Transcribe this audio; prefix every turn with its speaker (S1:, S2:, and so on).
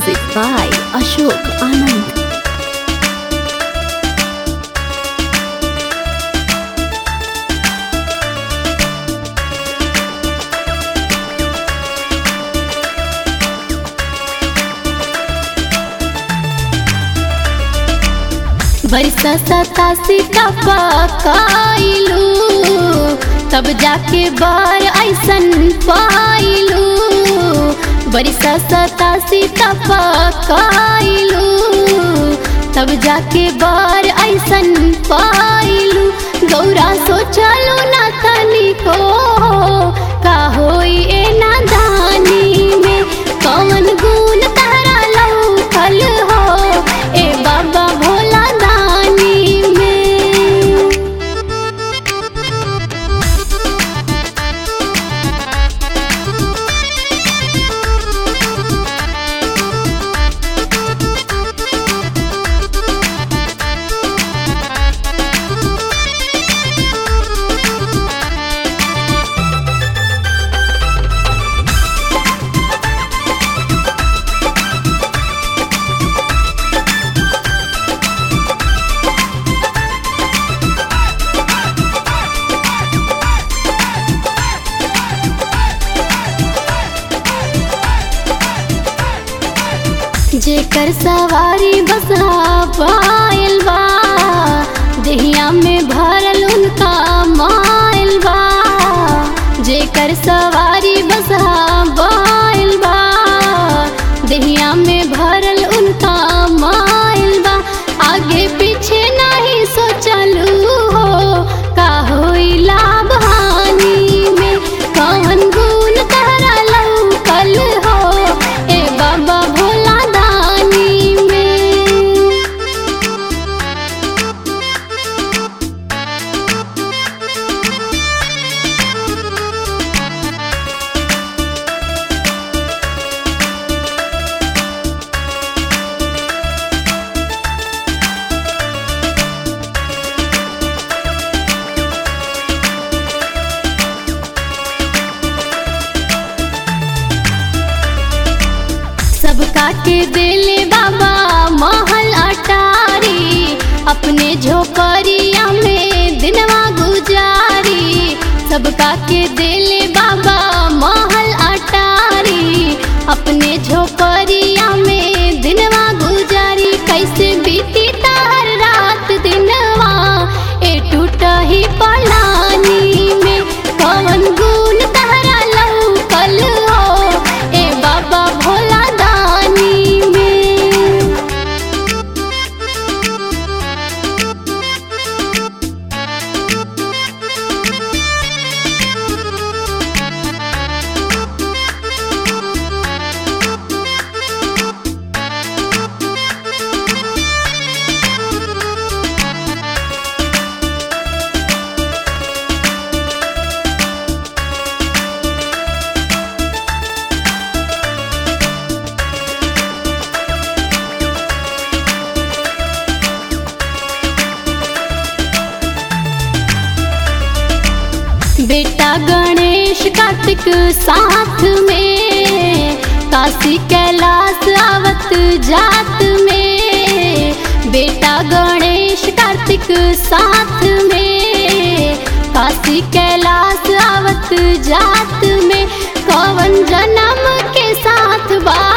S1: Music by Ashok Anand. बरसा सतासी का पकाइलू तब जाके बार ऐसन पाइलू बरसा सतासी का पकाइलू तब जाके बार ऐसन पाइलू गौरा सोचलू ना तनी को का होई ए नादानी में कौन गुण तारा लौकल हो ए बाबा भोला दानी में जेकर सवारी बसहा पायल बा देहिया में भरल उनका मायल बा जेकर सवारी बसहा पायल बा देहिया में भरल उनका मायल बा आगे पीछे नहीं सोचलू हो का होई लाभ हानि में कौन गुण तारा लौकल हो ए बाबा भोला दानी में सबका के दिले बाबा महल अटारी अपने झोपड़िया में दिनवा गुजारी सबका के दिले बाबा महल अटारी अपने झोपड़िया में दिनवा गुजारी कैसे बीती तार रात दिनवा ए टूटा ही पलानी में कौन गुण तारा लौकल हो ए बाबा भोला दानी में बेटा गणेश कार्तिक साथ में काशी कैलाश आवत जात में बेटा गणेश कार्तिक साथ में काशी कैलाश आवत जात में कौन जन्म के साथ बा